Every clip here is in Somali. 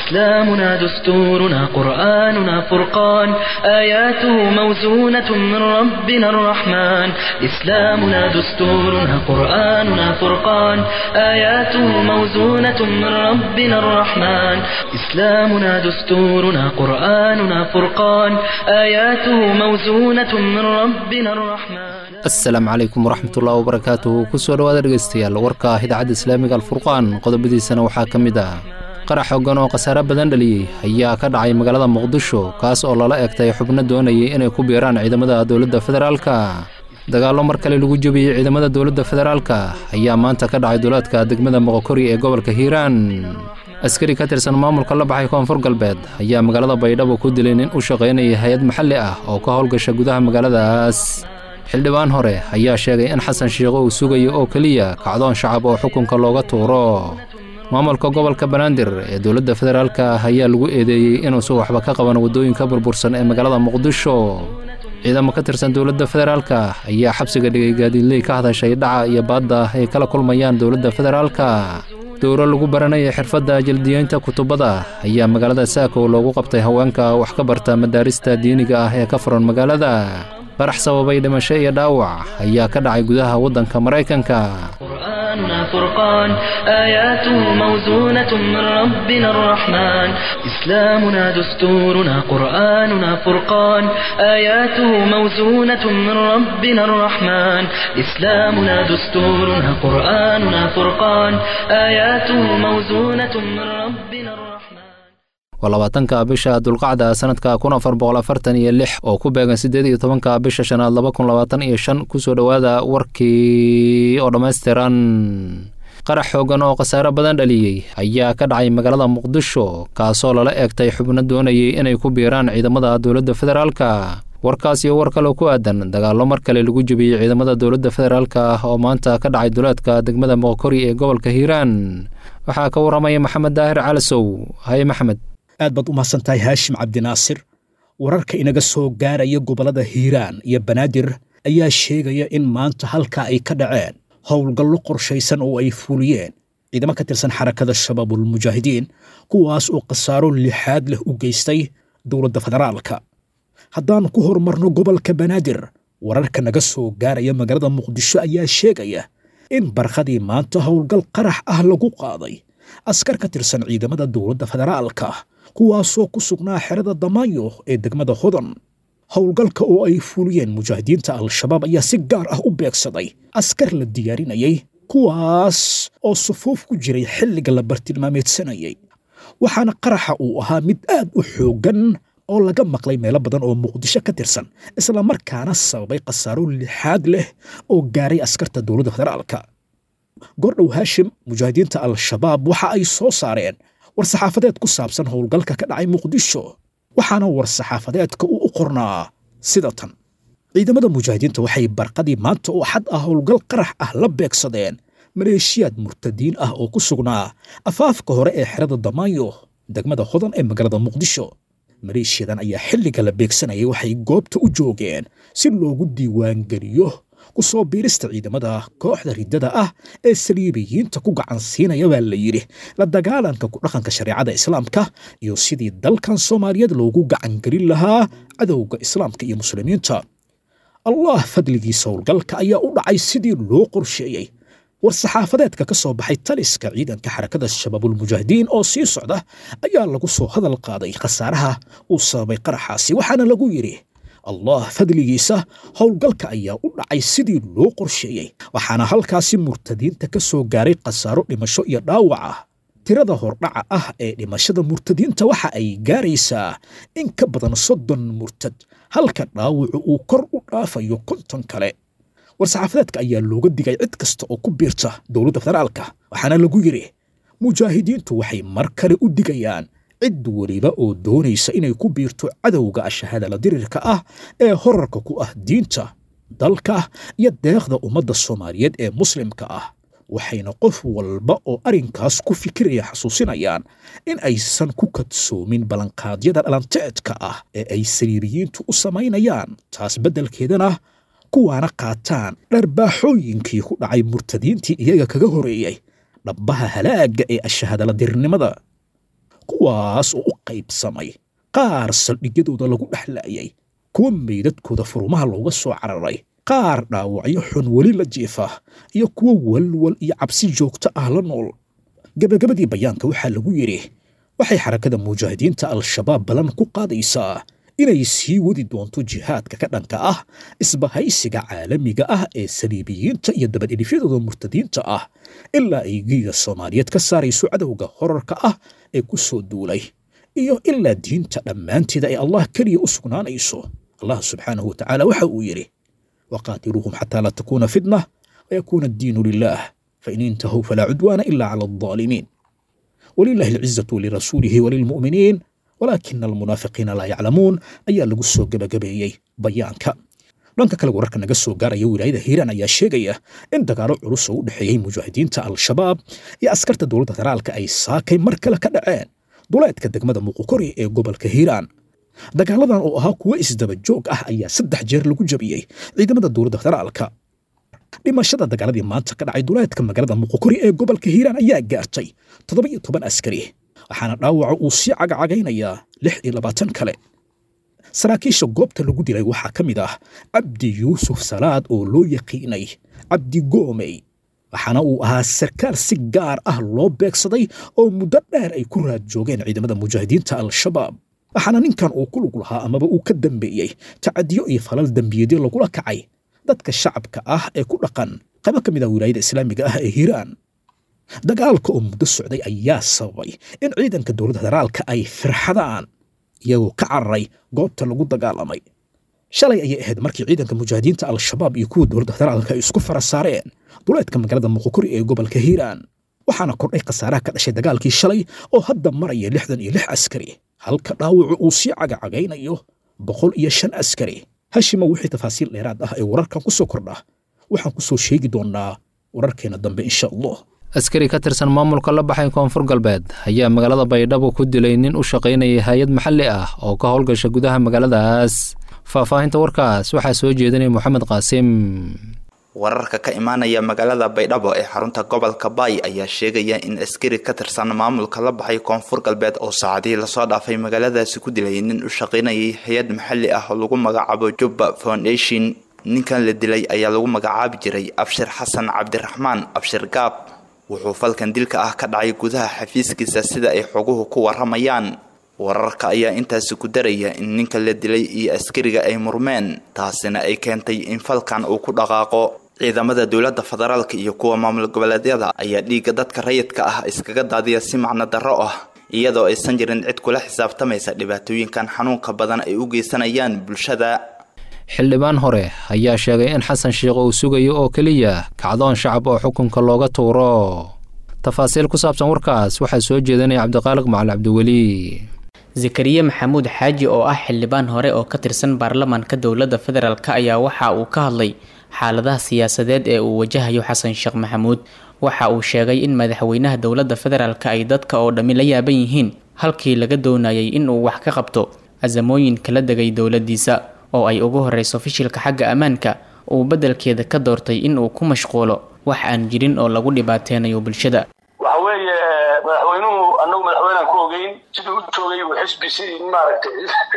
إسلامنا دستورنا قرآننا فرقان آياته موزونة من ربنا الرحمن إسلامنا دستورنا قرآننا فرقان آياته موزونة من ربنا الرحمن إسلامنا دستورنا قرآننا فرقان آياته موزونة من ربنا الرحمن asalaamu calaykum waraxmatullahi wabarakaatuhu kusoo dhowaada dhegeystayaal warka ah idaacadda islaamiga alfurqaan qodobadiisana waxaa ka mid ah qarax hoggan oo khasaare badan dhaliyey ayaa ka dhacay magaalada muqdisho kaas oo lala egtay xubno doonayay inay ku biiraan ciidamada dowladda federaalka dagaallo mar kale lagu jebiyey ciidamada dowladda federaalka ayaa maanta ka dhacay duulaadka degmada moqokori ee gobolka hiiraan askari ka tirsan maamulka la baxay koonfur galbeed ayaa magaalada baydhabo ku dilay nin u shaqaynayay hay-ad maxalli ah oo ka howlgasha gudaha magaaladaas xildhibaan hore ayaa sheegay in xasan shiikho uu sugayo oo keliya kacdoon shacab oo xukunka looga tuuro maamulka gobolka banaadir ee dowladda federaalka ah ayaa lagu eedeeyey inuusan waxba ka qaban waddooyinka burbursan ee magaalada muqdisho ciidamo ka tirsan dowladda federaalka ayaa xabsiga dhigay gaadiidley ka hadashay dhaca iyo baadda ay kala kulmayaan dowladda federaalka dowro lagu baranaya xirfadda jaldiyeynta kutubada ayaa magaalada saakow loogu qabtay haweenka wax ka barta madaarista diiniga ah ee ka furan magaalada qarax sababay dhimasho iyo dhaawac ayaa ka dhacay gudaha waddanka maraykanka قرآننا فرقان آياته موزونة من ربنا الرحمن إسلامنا دستورنا قرآننا فرقان آياته موزونة من ربنا الرحمن إسلامنا دستورنا قرآننا فرقان آياته موزونة من ربنا الرحمن waa labaatanka bisha dulqacda sanadka kun afar boqol afartan iyo lix oo ku beegan siddeed iyo tobanka bisha shanaad laba kun labaatan iyo shan kusoo dhowaada warkii oo dhammaystiran qarax xooggan oo khasaare badan dhaliyey ayaa ka dhacay magaalada muqdisho kaasoo lala eegtay xubno doonayay inay ku biiraan ciidamada dowladda federaalka warkaas iyo war kaloo ku aadan dagaallo mar kale lagu jebiyey ciidamada dowladda federaalka ah oo maanta ka dhacay duleedka degmada moqokori ee gobolka hiiraan waxaa ka warramaya maxamed daahir calasow haye maxamed aad baad u mahadsan tahay haashim cabdinaasir wararka inaga soo gaaraya gobollada hiiraan iyo banaadir ayaa sheegaya in maanta halkaa ay ka dhaceen howlgallo qorshaysan oo ay fuliyeen ciidamo ka tirsan xarakada shabaabulmujaahidiin kuwaas oo khasaaro lixaad leh u geystay dowladda federaalka haddaan ku horumarno gobolka banaadir wararka naga soo gaaraya magaalada muqdisho ayaa sheegaya in barkhadii maanta howlgal qarax ah lagu qaaday askar ka tirsan ciidamada dowladda federaalka kuwaasoo ku sugnaa xerada damaanyo ee degmada hodan howlgalka oo ay fuliyeen mujaahidiinta al-shabaab ayaa si gaar ah u beegsaday askar la diyaarinayay kuwaas oo sufuuf ku jiray xilliga la bartilmaameedsanayay waxaana qaraxa uu ahaa mid aad u xooggan oo laga maqlay meelo badan oo muqdisho ka tirsan islamarkaana sababay khasaaro lixaad leh oo gaaray askarta dowladda federaalka gordhow haashim mujaahidiinta al-shabaab waxa ay soo saareen war-saxaafadeed ku saabsan howlgalka ka dhacay muqdisho waxaana war-saxaafadeedka uu u qornaa sida tan ciidamada mujaahidiinta waxay barqadii maanta oo xad ah howlgal qarax ah la beegsadeen maleeshiyaad murtadiin ah oo ku sugnaa afaafka hore ee xerada damaanyo degmada hodan ee magaalada muqdisho maleeshiyadan ayaa xilliga la beegsanayay waxay goobta u joogeen si loogu diiwaangeliyo ku soo biirista ciidamada kooxda riddada ah ee saliibiyiinta ku gacan siinaya baa la yidhi la dagaalanka ku dhaqanka shareecada islaamka iyo sidii dalkan soomaaliyeed loogu gacangelin lahaa cadowga islaamka iyo muslimiinta allah fadligiisa howlgalka ayaa u dhacay sidii loo qorsheeyey war-saxaafadeedka ka soo baxay taliska ciidanka xarakada shabaabulmujaahidiin oo sii socda ayaa lagu soo hadal qaaday khasaaraha uu sababay qaraxaasi waxaana lagu yidhi allah fadligiisa howlgalka ayaa u dhacay sidii loo qorsheeyey waxaana halkaasi murtadiinta ka soo gaaray khasaaro dhimasho iyo dhaawac ah tirada hordhaca ah ee dhimashada murtadiinta waxa ay gaaraysaa in ka badan soddon murtad halka dhaawacu uu kor u dhaafayo konton kale war-saxaafadeedka ayaa looga digay cid kasta oo ku biirta dowladda federaalka waxaana lagu yidhi mujaahidiintu waxay mar kale u digayaan cid weliba oo doonaysa inay ku biirto cadowga ashahadala dirirka ah ee horarka ku ah diinta dalka iyo deeqda ummadda soomaaliyeed ee muslimka ah waxayna qof walba oo arrinkaas ku fikiraya xasuusinayaan in aysan ku kadsoomin ballanqaadyada dhalanteedka ah ee ay sariiriyiintu u samaynayaan taas beddelkeedana kuwaana qaataan dharbaaxooyinkii ku dhacay murtadiintii iyaga kaga horeeyey dhabbaha halaagga ee ashahadala dirnimada kuwaas oo u qaybsamay qaar saldhigyadooda lagu dhexlaayay kuwa meydadkooda furumaha looga soo cararay qaar dhaawacyo xun weli la jiifa iyo kuwo walwal iyo cabsi joogto ah la nool gebagabadii bayaanka waxaa lagu yidhi waxay xarakada mujaahidiinta al-shabaab ballan ku qaadaysaa inay sii wadi doonto jihaadka ka dhanka ah isbahaysiga caalamiga ah ee saliibiyiinta iyo dabadhilifyadooda murtadiinta ah ilaa ay giiga soomaaliyeed ka saarayso cadowga horarka ah ee ku soo duulay iyo ilaa diinta dhammaanteeda ay allah keliya u sugnaanayso allah subxaanahu wa tacaala waxa uu yidhi waqaatiluuhum xataa laa takuuna fitna wayakuuna addiinu lilah fain intahuu falaa cudwaana ila cala aldaalimiin walilahi alcizatu lirasuulihi walilmu'miniin walaakina almunaafiqiina laa yaclamuun ayaa lagu soo gebagabeeyey bayaanka dhanka kale wararka naga soo gaaraya wilaayada hiiraan ayaa sheegaya in dagaalo culus oo u dhexeeyey mujaahidiinta al-shabaab iyo askarta dowladda federaalka ay saakay mar kale ka dhaceen duleedka degmada muuqukori ee gobolka hiiraan dagaaladan oo ahaa kuwo isdaba joog ah ayaa saddex jeer lagu jabiyey ciidamada dowladda federaalka dhimashada dagaaladii maanta ka dhacay duleedka magaalada muuqukori ee gobolka hiiraan ayaa gaartay toddoba iyo toban askari waxaana dhaawaca uu sii cagacagaynayaa lix iyo labaatan kale saraakiisha goobta lagu dilay waxaa ka mid ah cabdi yuusuf salaad oo loo yaqiinay cabdi goomey waxaana uu ahaa sarkaal si gaar ah loo beegsaday oo muddo dheer ay ku raad joogeen ciidamada mujaahidiinta al-shabaab waxaana ninkan uu ku lug lahaa amaba uu ka dambeeyey tacadiyo iyo falal dembiyeedyo lagula kacay dadka shacabka ah ee ku dhaqan qaybo ka mid ah wilaayada islaamiga ah ee hiiraan dagaalka oo muddo socday ayaa sababay in ciidanka dowladda federaalka ay firxadaan iyagoo ka cararay goobta lagu dagaalamay shalay ayay ahayd markii ciidanka mujaahidiinta al-shabaab iyo kuwa dowladda federaalka ay isku fara saareen duleedka magaalada muqukuri ee gobolka hiiraan waxaana kordhay khasaaraha ka dhashay dagaalkii shalay oo hadda maraya lixdan iyo lix askari halka dhaawacu uu sii cagacagaynayo boqol iyo shan askari hashima wixii tafaasiil dheeraad ah ee wararkan ku soo kordha waxaan ku soo sheegi doonnaa wararkeena dambe insha allah askari ka tirsan maamulka la baxay koonfur galbeed ayaa magaalada baydhabo ku dilay nin u shaqaynayay hay-ad maxalli ah oo ka howlgasha gudaha magaaladaas faahfaahinta warkaas waxaa soo jeedinaya moxamed qaasim wararka ka imaanaya magaalada baydhabo ee xarunta gobolka baay ayaa sheegaya in askari ka tirsan maamulka la baxay koonfur galbeed oo saacadihii lasoo dhaafay magaaladaasi ku dilay nin u shaqaynayay hay-ad maxalli ah oo lagu magacaabo jubba foundation ninkan la dilay ayaa lagu magacaabi jiray abshir xasan cabdiraxmaan abshir gaab wuxuu falkan dilka ah ka dhacay gudaha xafiiskiisa sida ay xoguhu ku waramayaan wararka ayaa intaasi ku daraya in ninka la dilay iyo askariga ay murmeen taasina ay keentay in falkan uu ku dhaqaaqo ciidamada dowladda federaalka iyo kuwa maamul goboleedyada ayaa dhiigga dadka rayidka ah iskaga daadiya si macno darro ah iyadoo aysan jirin cid kula xisaabtamaysa dhibaatooyinkan xanuunka badan ay u geysanayaan bulshada xildhibaan hore ayaa sheegay in xasan sheikh uu sugayo oo keliya kacdoon shacab oo xukunka looga tuuro tafaasiil ku saabsan warkaas waxaa soo jeedinaya cabdiqaaliq macali cabdiweli zakariya maxamuud xaaji oo ah xildhibaan hore oo ka tirsan baarlamaanka dowladda federaalk ayaa waxa uu ka hadlay xaaladaha siyaasadeed ee uu wajahayo xasan sheekh maxamuud waxa uu sheegay in madaxweynaha dowladda federaalk ay dadka oo dhammi la yaaban yihiin halkii laga doonayay in uu wax ka qabto asamooyin kala degay dowladdiisa oo ay ugu horeyso fishilka xagga ammaanka uu beddelkeeda ka doortay in uu ku mashquulo wax aan jirin oo lagu dhibaateynayo bulshada waxa weeye madaxweynuhu anagu madaxweynean ku ogeyn siduu u joogay uu xisbi si maaragtay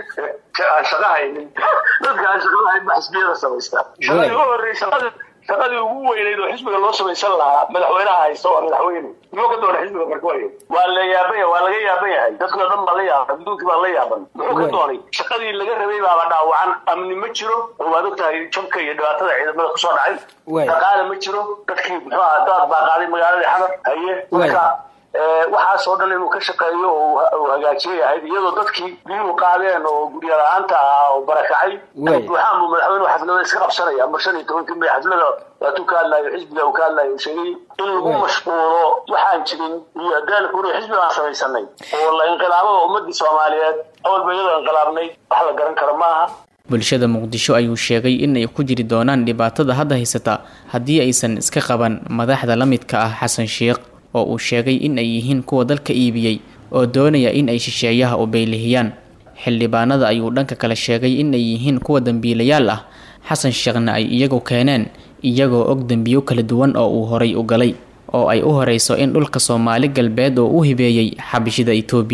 aan shaqa haynin dadka aan shaqada hayn ba xisbiyada samaystaa shaqadii u horeysa shaqadii ugu weyneyd oo xisbiga loo samaysan lahaa madaxweynaha haysta waa madaxweyne muxuu ka doonay xisbiga marka waay waa la yaaban yahay waa laga yaaban yahay dadkii o dhan baa la yaaban adduunkii baa la yaaban muxuu ka doonay shaqadii laga rabay baaba dhaawacan amni ma jiro oo waad ogtahay jabka iyo dhibaatada ciidamada kusoo dhacay dhaqaale ma jiro dadkii muxuu aha daad baa qaaday magaaladii xamar haye marka waxaas oo dhan inuu ka shaqeeyo oo hagaajiyo yahayd iyadoo dadkii biyuhu qaadeen oo gurya la-aanta ah oo barakacay buuxaan buu madaxweynuhu xaflada iska qabsanaya mar shan iyo tobankii may xaflada waatuu ka hadlayo xisbiga uu ka hadlayo sheegay in lagu mashquulo waxaan jirin iyo daalku inuu xisbi aan samaysanay oo la inqilaabada ummadii soomaaliyeed awalba iyadoo inqilaabnay wax la garan karo maaha bulshada muqdisho ayuu sheegay in ay ku jiri doonaan dhibaatada hadda haysata haddii aysan iska qaban madaxda la midka ah xasan sheekh oo uu sheegay in ay yihiin kuwa dalka iibiyey oo doonaya in ay shisheeyaha u beylihiyaan xildhibaanada ayuu dhanka kale sheegay in ay yihiin kuwa dembiilayaal ah xasan sheekhna ay iyagu keeneen iyagoo og dembiyo kala duwan oo uu horay u galay oo ay u horeyso in dhulka soomaali galbeed oo u hibeeyey xabishida itoobiya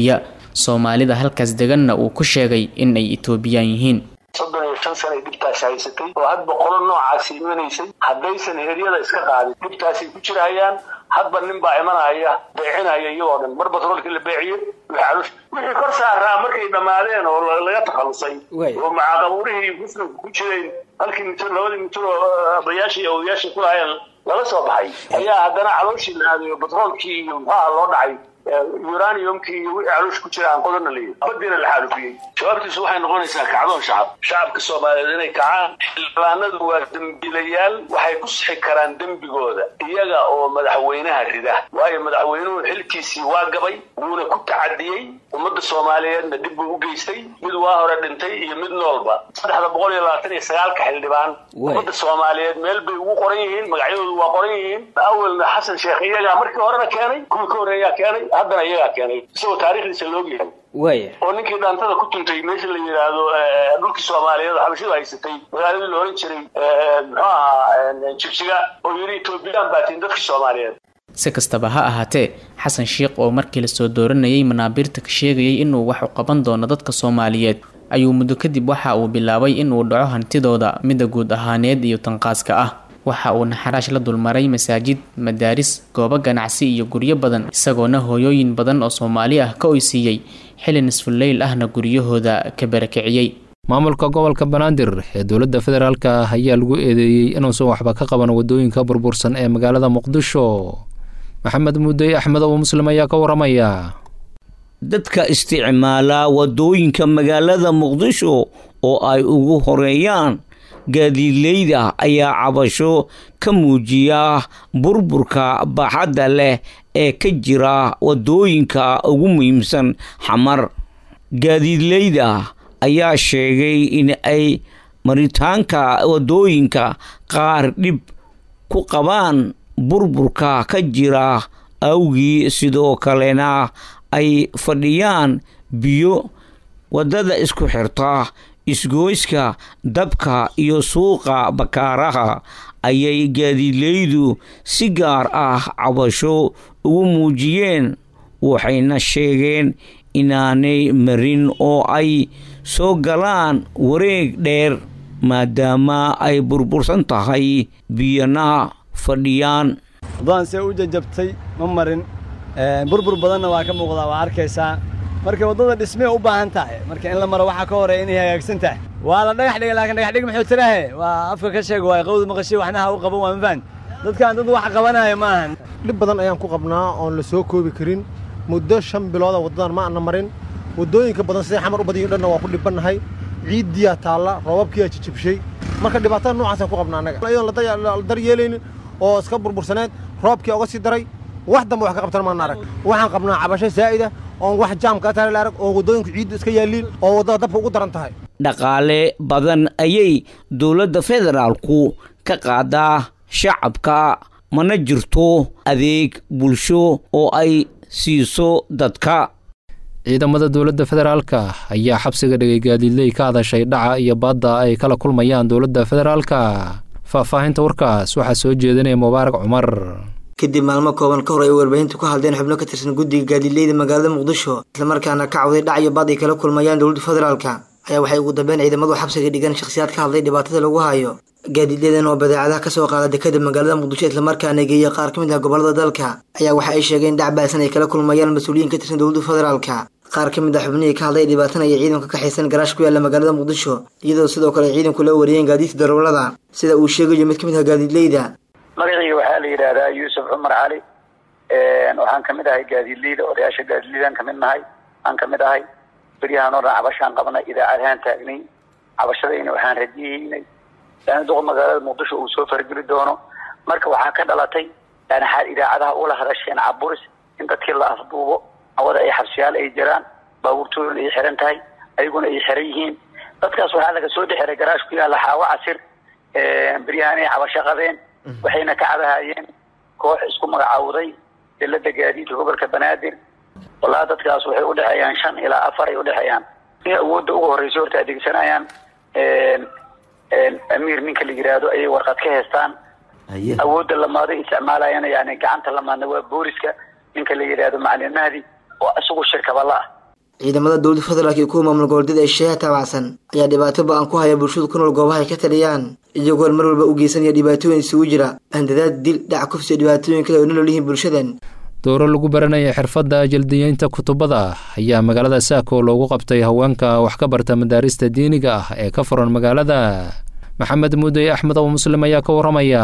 soomaalida halkaas deganna uu ku sheegay in ay etoobiyaan yihiin soddon iyo shan sana ay dhibtaasi haysatay oo had boqolo noocaasi imanaysay haddaysan heryada iska qaadin dhibtaasay ku jirahayaan hadba nin baa imanaya beecinaya iyagoo dhan mar batroolkii la beeciye wixii kor saaraa markay dhammaadeen oo laga takhalusay oo macaaqabuurihii muslimka ku jireen halkii mitir labadii mitir oo abayaashii iyo odayaashii ku lahaayeen lala soo baxay ayaa haddana calooshii la aadayo batroolkii iyo muxaaha loo dhacay uraniumkii iyo wixii caloosh ku jira aan qodana leeyahy badiina la xaalufiyey jawaabtiisu waxay noqonaysaa kacdoon shacab shacabka soomaaliyeed inay kacaan xildhibaanadu waa dembiilayaal waxay ku sixi karaan dembigooda iyaga oo madaxweynaha rida waayo madaxweynuhu xilkiisii waa gabay wuuna ku tacadiyey ummadda soomaaliyeedna dib buu u geystay mid waa hore dhintay iyo mid noolba saddexda boqol iyo labaatan iyo sagaalka xildhibaan ummadda soomaaliyeed meel bay ugu qoran yihiin magacyadoodu waa qoran yihiin awelna xasan sheekh iyagaa markii horena keenay kuwii ka horreeyaa keenay haddana iyagaa keenay isagoo taariikhdiisa loogyahay waya oo ninkii dhaantada ku tuntay meesha la yidhaahdo dhulkii soomaaliyeed oo xabashidu haysatay magaaladii la oran jiray muxuu ahaa jigjiga oo yidhi etoobiyaan baa tihin dadkii soomaaliyeed si kastaba ha ahaatee xasan sheikh oo markii lasoo dooranayay manaabiirta ka sheegayay inuu wax u qaban doono dadka soomaaliyeed ayuu muddo kadib waxa uu bilaabay inuu dhaco hantidooda midda guud ahaaneed iyo tanqaaska ah waxa uu naxaraash la dulmaray masaajid madaaris goobo ganacsi iyo guryo badan isagoona hooyooyin badan oo soomaali ah ka oysiiyey xili nisfuleyl ahna guryahooda ka barakiciyey maamulka gobolka banaadir ee dowladda federaalka ah ayaa lagu eedeeyey inuusan waxba ka qaban wadooyinka burbursan ee magaalada muqdisho maxamed muudey axmed oo muslim ayaa ka waramaya dadka isticmaala wadooyinka magaalada muqdisho oo ay ugu horeeyaan gaadiidleyda ayaa cabasho ka muujiya burburka baaxadda leh ee ka jira wadooyinka ugu muhiimsan xamar gaadiidleyda ayaa sheegay in ay maritaanka wadooyinka qaar dhib ku qabaan burburka ka jira awgii sidoo kalena ay fadhiyaan biyo waddada isku xirta isgoyska dabka iyo suuqa bakaaraha ayay gaadiidleydu si gaar ah cabasho ugu muujiyeen waxayna sheegeen inaanay marin oo ay soo galaan wareeg dheer maadaama ay burbursan tahay biyana fadhiyaan waddadaan see u jajabtay ma marin burbur badanna waa ka muuqdaa waa arkaysaa marka waddada dhismee u baahan tahay marka in la maro waxaa ka horeya inay hagaagsan tahay waa la dhagax dhigay laakiin dhagax dhig muxuu tirahe waa afka ka sheeg waay qawda maqashay waxna ha u qaban waa mafahant dadkaan dad wax qabanaya ma ahan dhib badan ayaan ku qabnaa oon la soo koobi karin muddo shan bilooda waddadan ma ana marin waddooyinka badan siday xamar u badayo dhanna waa ku dhibannahay ciiddiyaa taalla roobabkiyaa jijibshay marka dhibaatada noocaasaan ku qabnaa annaga iyadoon la daryeelaynin oo iska burbursaneed roobkii oga sii daray wax dambe wax ka qabtan maana arag waxaan qabnaa cabasho zaa'ida oon wax jaamka taale la arag oon waddooyinka ciiddu iska yaalliin oo waddada dabka ugu daran tahay dhaqaale badan ayay dowladda federaalku ka qaadaa shacabka mana jirto adeeg bulsho oo ay siiso dadka ciidamada dowladda federaalka ayaa xabsiga dhigay gaadiidley ka hadashay dhaca iyo baadda ay kala kulmayaan dowladda federaalka faahfaahinta warkaas waxaa soo jeedinaya mubaarak cumar kadib maalmo kooban ka hor ay warbaahintu ka hadleen xubno ka tirsan guddiga gaadiidleyda magaalada muqdisho islamarkaana ka cawday dhac iyo baad ay kala kulmayaan dowladda federaalka ayaa waxay ugu dambeyn ciidamadu xabsiga dhigan shakhsiyaad ka hadlay dhibaatada lagu hayo gaadiidledan oo badeecadaha kasoo qaada dekada magaalada muqdisho islamarkaana geeya qaar ka mid ah gobolada dalka ayaa waxa ay sheegeen dhac baasan ay kala kulmayaan mas-uuliyiin ka tirsan dowladda federaalka qaar ka mid ah xubnihii ka hadlay dhibaatanaya ciidanka ka xaysan garaash ku yaalla magaalada muqdisho iyadoo sidoo kale ay ciidanku la wariyeen gaadiidka darawlada sida uu sheegayo mid ka mid ah gaadiidleyda magacayga waxaa la yidhaahdaa yuusuf cumar cali waxaan kamid ahay gaadiidleyda odayaasha gaadiidleydan kamid nahay aan kamid ahay beryahaan oo dhan cabashaan qabnay idaacadahaan taagnay cabashadayna waxaan rajiyeynay yani duqa magaalada muqdisho uu soo fargeli doono marka waxaa ka dhalatay yani xaal idaacadaha ula hadasheen caburis in dadkii la afduubo awada ay xabsiyaal ay jiraan baabuurtooduna ay xiran tahay ayaguna ay xiran yihiin dadkaas waxaa laga soo dhexiray garaash ku yaalla xaawo casir beryahaan ay cabasho qabeen waxayna ka cabahayeen koox isku magacaawday dawladda gaadiidka gobolka banaadir wallahi dadkaas waxay udhexeeyaan shan ilaa afar ay udhexeeyaan in awoodda ugu horreysa horta adeegsanayaan amiir ninka la yidhaahdo ayay warqad ka heestaan awoodda lamaado isticmaalayana yani gacanta lamaadna waa booliska ninka la yidhaahdo macalin mahdi oo isagu shirkabala ah ciidamada dowladda federaalk iyo kuwa maamul goboleedyada ee shisheeyaha taabacsan ayaa dhibaato ba-an ku haya bulshada ku nool goobaha ay ka taliyaan iyagoon mar walba u geysanaya dhibaatooyin isugu jira handadaad dil dhac kufsi iyo dhibaatooyin kale oo nolol yihiin bulshadan dowro lagu baranaya xirfadda jaldiyeynta kutubada ayaa magaalada saako loogu qabtay haweenka wax ka barta madaarista diiniga ah ee ka furan magaalada maxamed muudey axmed oo muslim ayaa ka warramaya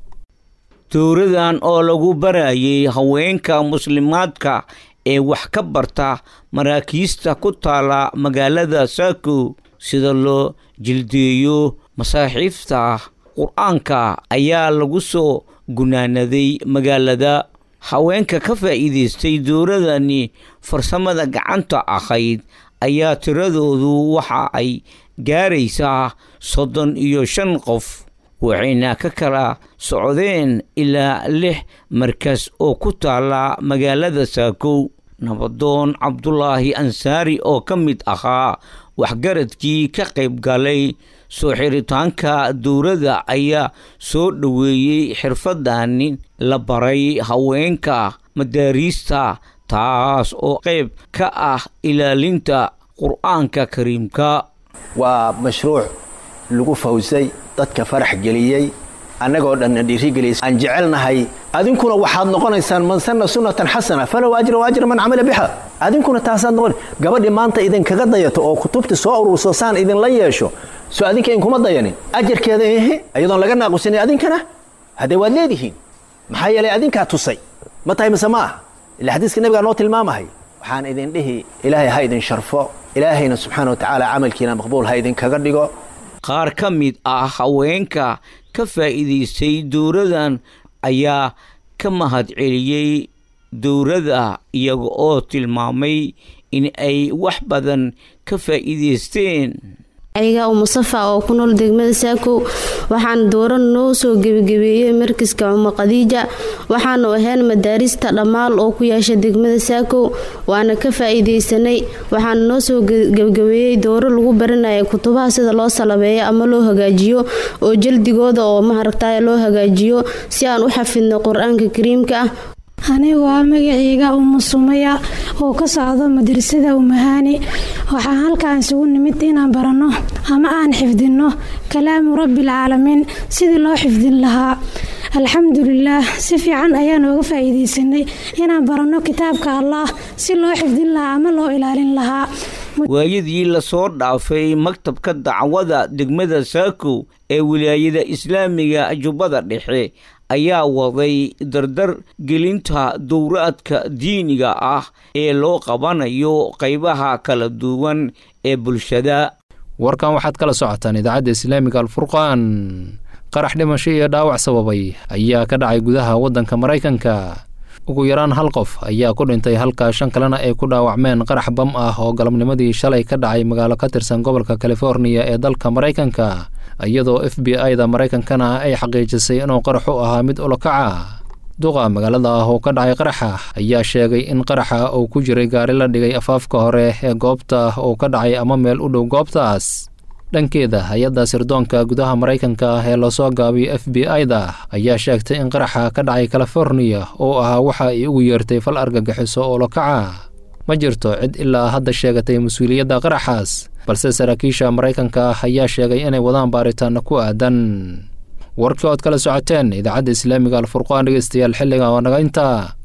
dowradan oo lagu barayay haweenka muslimaadka ee wax ka barta maraakiista ku taala magaalada saako sida loo jildeeyo masaaxiifta qur-aanka ayaa lagu soo gunaanaday magaalada haweenka ka faa'iidaystay dowradani farsamada gacanta ahayd ayaa tiradoodu waxa ay gaaraysaa soddon iyo shan qof waxayna ka kala socdeen ilaa lix markas oo ku taala magaalada saakow nabadoon cabdulaahi ansaari oo ka mid ahaa waxgaradkii ka qayb galay soo xiritaanka dowladda ayaa soo dhoweeyey xirfadani la baray haweenka madaariista taas oo qayb ka ah ilaalinta qur-aanka kariimka waa mashruuc lagu fawsay dadka farax geliyey annagoo dhanna dhiirigeliyay aan jecelnahay adinkuna waxaad noqonaysaan man sanna sunnatan xasana falow ajra wa ajra man camila biha adinkuna taasaad noqon gabadhii maanta idinkaga dayato oo kutubta soo ururso saan idinla yeesho soo adinka inkuma dayanin ajarkeeda ehe iyadoon laga naaqusanin adinkana haddee waad leedihiin maxaa yeelay adinkaa tusay ma tahay mise ma ah ila xadiiska nabigaa noo tilmaamahay waxaan idin dhihi ilaahay ha idin sharfo ilaahayna subxaana wa tacaala camalkiina maqbuul ha idinkaga dhigo qaar ka mid ah haweenka ka faa'iidaystay dowradan ayaa ka mahadceliyey dowladda iyaga oo tilmaamay in ay wax badan ka faa'iidaysteen ayaga u musafa oo ku nool degmada saakow waxaana dowran noo soo gebagebeeyey markiska cumar khadiija waxaanu ahayn madaarista dhammaal oo ku yeesha degmada saakow waana ka faa'iidaysanay waxaana noo soo gebagabeeyey dowro lagu baranaya kutubaha sida loo salabeeyo ama loo hagaajiyo oo jaldigooda oo maharagtay loo hagaajiyo si aan u xafidno qur-aanka kariimka ah anigu waa magaceyga umu sumaya oo ka socdo madrasada umahaani waxaan halkaan isugu nimid inaan baranno ama aan xifdinno kalaamu rabbiilcaalamiin sidii loo xifdin lahaa alxamdulilaah si fiican ayaan ooga faa'iidaysanay inaan baranno kitaabka allah si loo xifdin lahaa ama loo ilaalin lahaa waayadii lasoo dhaafay maktabka dacwada degmada saakow ee wilaayada islaamiga jubbada dhexe ayaa waday dardar gelinta dowraadka diiniga ah ee loo qabanayo qaybaha kala duwan ee bulshada warkan waxaad kala socotaan idaacadda islaamiga alfurqaan qarax dhimasho iyo dhaawac sababay ayaa ka dhacay gudaha waddanka maraykanka ugu yaraan hal qof ayaa ku dhintay halka shan kalena ay ku dhaawacmeen qarax bam ah oo galabnimadii shalay ka dhacay magaalo ka tirsan gobolka californiya ee dalka maraykanka iyadoo f b i da maraykankana ay xaqiijisay inuu qaraxu ahaa mid ulokaca duqa magaalada ah oo ka dhacay qaraxa ayaa sheegay in qaraxa uu ku jiray gaari la dhigay afaafka hore ee goobta uu ka dhacay ama meel u dhow goobtaas dhankeeda hay-adda sirdoonka gudaha maraykanka ee lasoo gaabiyo f b i da ayaa sheegtay in qaraxa ka dhacay californiya oo ahaa waxa ay ugu yeertay fal argagixiso oo lokaca ma jirto cid ilaa hadda sheegatay mas-uuliyadda qaraxaas balse saraakiisha maraykanka ayaa sheegay inay wadaan baaritaano ku aadan warkii ood kala socoteen idaacadda islaamiga alfurqaan dhegeystayaal xilliga oo naga intaa